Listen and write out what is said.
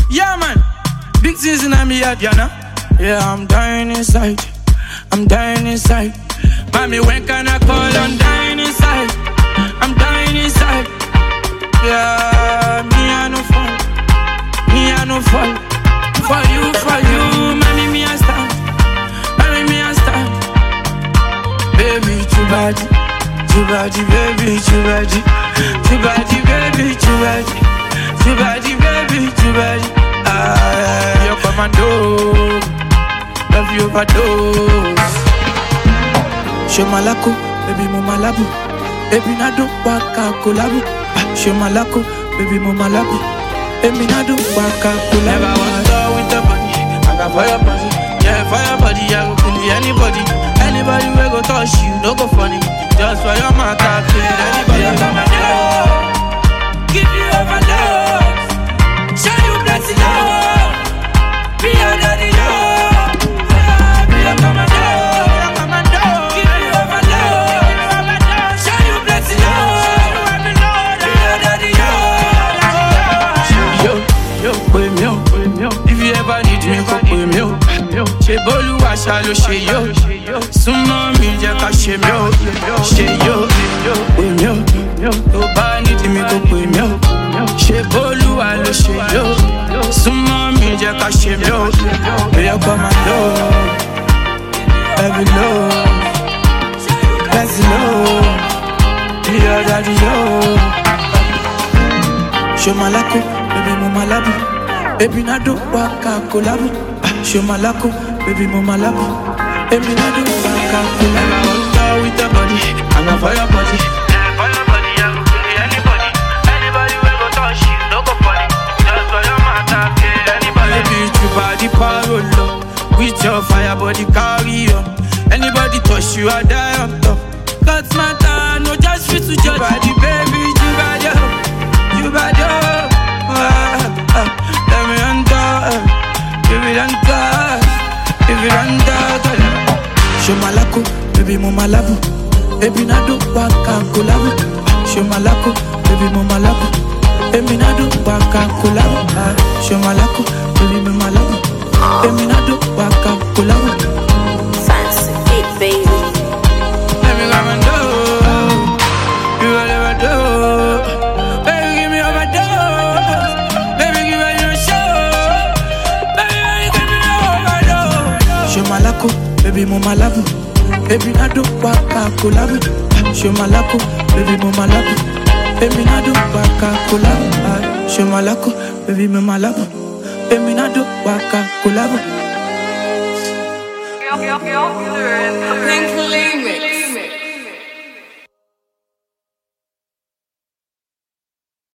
Yeah, man. Big things in me head, you know. Yeah, I'm dying inside. I'm dying inside. Mommy, when can I call? I'm dying inside. I'm dying inside. Yeah, me I no fall. Me I no fall. For you, for you, mommy, me I stand. Mommy, me I stand. Baby, too bad. Too bad, baby, too bad. Too bad, baby, too bad. Too bad, baby, too bad. Ah, you're commando. Love you overdose. Show malako, baby mo malabu. Baby na do waka kolabu. Ah, Show malako, baby mo malabu. Baby na do waka kolabu. Never was done with the body. I got fire body. Yeah, fire body. I go kill anybody. Anybody we go touch you, no go funny. Just for your matter, kill anybody. Yeah, come and do. Give you overdose. Show you plenty love. Be under the love. Be a commando. Give you overload. Show you plenty love. Be under the love. Yo, yo, pè mí o, pè mí o. If you ever need me, kò pè mí o. Ṣé bólúwa ṣá ló ṣe yó? Súnmọ́ mi jẹ́ ká ṣe mí o. Ṣé yó? Pè mí o. Tó bá need mi, kò pè mí o. Ṣé bólúwa ló ṣe yó? Súnmọ́ mi jẹ́ ká ṣe mí o. Bóyá kọ́ máa lọ. Every love, that's love. Dear daddy, yo. Show malako, baby mo malabu. Baby na do waka kolabu. Ah, Show malako, baby mo malabu. Baby na do waka kolabu. I want to with the body, I got fire body. Yeah, fire body, I go kill anybody. Anybody we go touch you, no go funny. Just for your matter, kill anybody. Baby, you body parolo. With your fire body carry on. Anybody touch you, I die on top. God's matter, no just fit to judge. Body, baby, you bad, yo. You bad, yo. Ah, ah, let me enter. Give it enter. Give it enter. Show malako, baby, mo malabu. Baby, na do waka kolabu. Ah, Show malako, baby, mo malabu. Baby, na do waka kolabu. Ah, Show malako, baby, mo malabu. Baby, na do waka kolabu. Fancy fit, baby. Let me come and do. You will never do. Baby, give me overdose. Baby, give me your show. Baby, give me overdose. Show malako, baby, mo malabu. Baby, na do waka kolabu. Ah, Show malako, baby, mo malabu. Baby, na do waka kolabu. Ah, Show malako, baby, mo malabu. Baby, na do waka kolabu. Pink Limit.